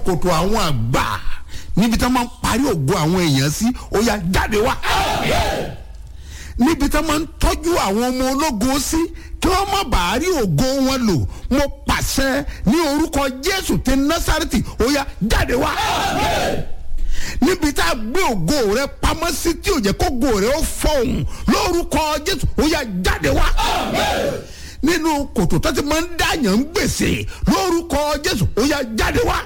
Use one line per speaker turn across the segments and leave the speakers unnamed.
kòtò àwọn àgbà níbi tí wọ́n máa ń parí ògo àwọn èèyàn sí ó yá jáde wá níbi tí wọ́n máa ń tọ́jú àwọn ọmọ ológun sí kí wọ́n má bàa rí ògo wọn lò mo pàṣẹ ní orúkọ jésù ti násàrìtì ó yá jáde wá níbi tá a gbé ògo rẹ pamọ́ sí tí ò jẹ́ kó ògo rẹ ó fọ̀hún lórúkọ jésù ó yá jáde wá nínú kòtò tó ti máa ń dàyàn ń gbèsè lórúkọ jésù ó yá jáde wá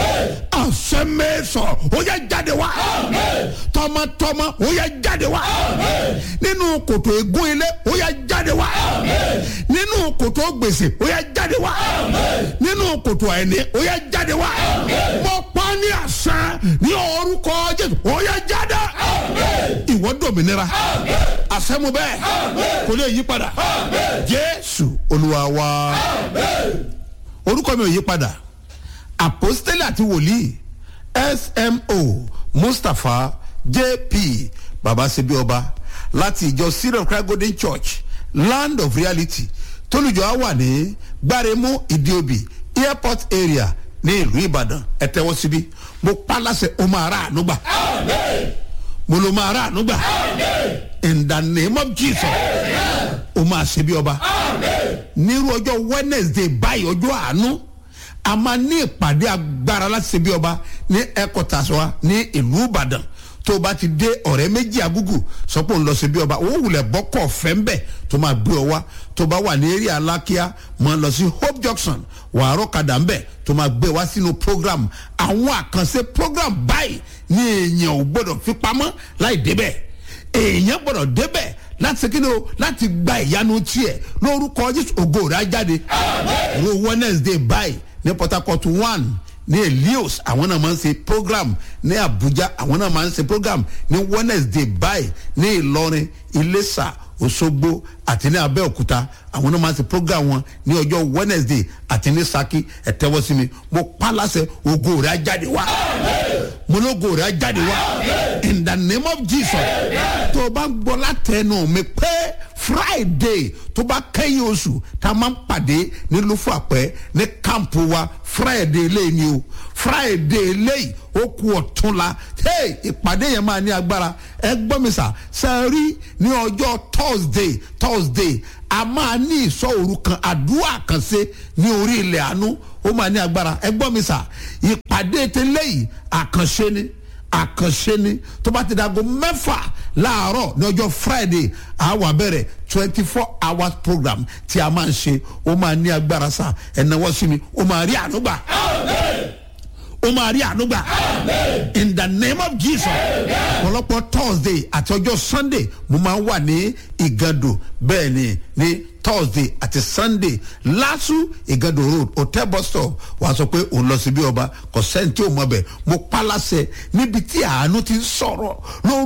àṣẹmẹsọ ó yá jáde wá tọmọtọmọ ó yá jáde wá nínú kòtò ègún ilé ó yá jáde wá nínú kòtò gbèsè ó yá jáde wá nínú kòtò àìní ó yá jáde wá mo pa ní àṣà ní orúkọ jésù ó yá jáde ìwọ dòmìnira àṣẹ mo bẹ́ẹ̀ kò lè yí padà jésù olúwa wa orúkọ mi ò yí padà àpòstélì àti wòlíì smo mustapha jp babasebi ọba láti ìjọ syrian cry golden church land of reality tólùjọ á wà ní gbáremú ìdíobì airport area ní ìlú ìbàdàn ẹ tẹwọ́ síbí mo pa láṣẹ o máa rà ànúgbà mo ló máa rà ànúgbà in the name of jesus o máa ṣe bí ọba nírú ọjọ́ wednesday báyìí ọjọ́ àánú a máa ní ìpàdé agbára láti ṣe bí ọba ní ẹ̀kọ́tàṣọ́ wa ní ìlú ìbàdàn tó o bá ti dé ọ̀rẹ́ méjì agúgù sọ pé òun lọ sí bí ọba òun wulẹ̀ bọ́kọ̀ fẹ́ńbẹ̀ tó máa gbé ọ wá tó bá wà ní eré alákíá máa lọ sí hope junction wàárọ̀ kadà ńbẹ̀ tó máa gbé wá sínú program àwọn àkànṣe program báyìí ní èèyàn ò gbọ́dọ̀ fi pamọ́ láì débẹ̀ èèyàn gbọ́dọ̀ débẹ̀ láti ṣe kíni o láti gba ìyanu tiẹ̀ lórúkọ jésù ògo rẹ̀ á jáde ro wednesday báyìí ní port harcourt one ní elios àwọn náà máa ń ṣe program ní abuja àwọn náà máa ń ṣe program ní wednesday báyìí ní ìlọrin iléṣà òṣogbo àti ní abẹ́òkúta àwọn náà máa ń ṣe program wọn ní ọjọ́ wednesday àti ní saki ẹ̀tẹ́wọ́ sí mi mo pa láṣẹ ògo rẹ̀ á jáde wá mo lógo rẹ̀ á jáde wá in the name of jesus tó o bá ń gbọ́ látẹnu mi pé friday tó bá kẹ́yìn oṣù tá a máa ń pàdé ní lufo àpẹ́ ní kámpu wa friday eléyìí ni o friday eléyìí ó kú ọ̀tún la hey ìpàdé yẹn máa ní agbára ẹ gbọ́ mi sà sẹ́rí ní ọjọ́ thursday thursday a máa ní ìsọ òru kan àdúrà kan ṣe ní orí ilẹ̀ àánú ó máa ní agbára ẹ gbọ́ mi sà ìpàdé tẹ́lẹ̀ yìí àkànṣe ni àkànṣe ni tó bá ti dago mẹ́fà láàárọ̀ ní ọjọ́ friday àwa bẹ̀rẹ̀ twenty four hours program tí a máa ń ṣe ó máa ní agbára sá ẹ̀náwó sí mi ó máa rí ànúgbà ó máa rí ànúgbà in the name of jesus ọ̀pọ̀lọpọ̀ thursday àti ọjọ́ sunday mo máa ń wà ní ìgàdò bẹ́ẹ̀ ni ní thursday àti sunday lásù ìgàdò road hotel bus stop wàá sọ pé òun lọ sí bí ọba kò sẹ́ni tí ò mọ bẹ̀ mo pa láṣẹ níbi tí àánú ti ń sọ̀rọ̀ lóru.